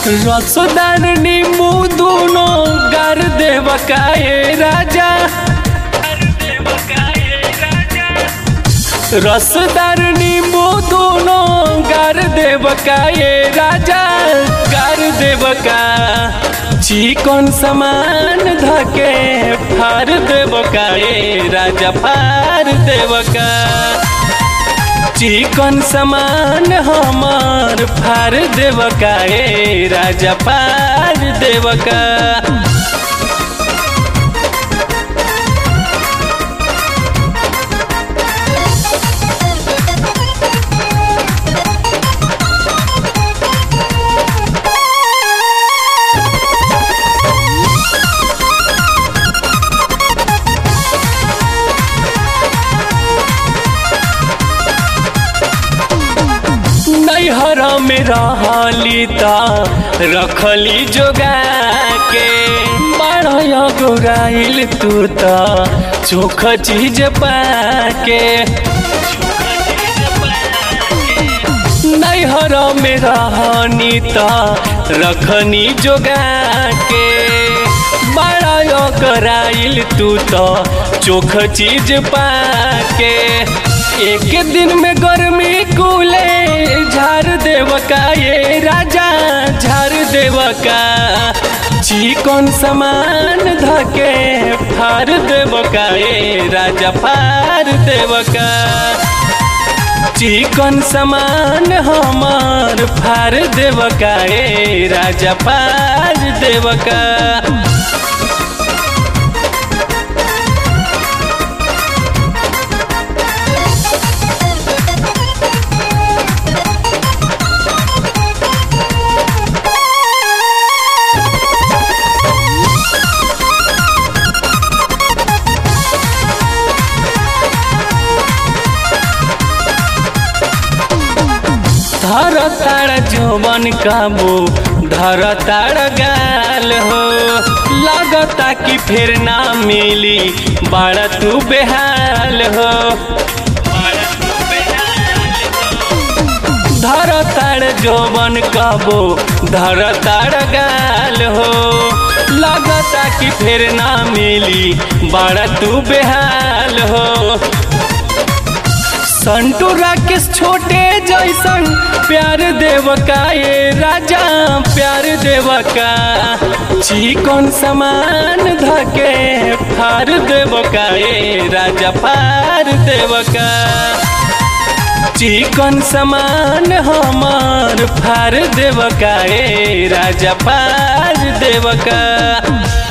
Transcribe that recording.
रसदार नींबू दोनों गार देव काए राजा रसदार नींबू दोनों गार देव काए राजा गार देव का चिकन समान धके फार देव काए राजा फार देव का चिकन समान हमार फार देव का ए राजा फार देव का नैहर में रहली त रखली जोगा के बड़ा गोराइल तू त चोख चीज पाके नैहर में रहनी त रखनी जोगा के बड़ा गोराइल तू त चोख चीज पाके एक दिन में गर्मी कूले झार देव का ये राजा झार देव का चिकन समान धके फार देव का ये राजा फार देव का चिकन समान हमार फार देव का ये राजा फार देव का धर तार जौवन काबू धर तार गाल हो लगता कि फिर ना मिली बड़ा तू बेहाल हो धर तार जौवन काबू धर तार गाल हो लगता कि फिर ना मिली बड़ा तू बेहाल हो संटू राकेश छोटे जैसन प्यार देव का ये राजा प्यार देव का चिकन समान धके फार देव का ये राजा फार देव का चिकन समान हमार फार देव का ये राजा फार देव का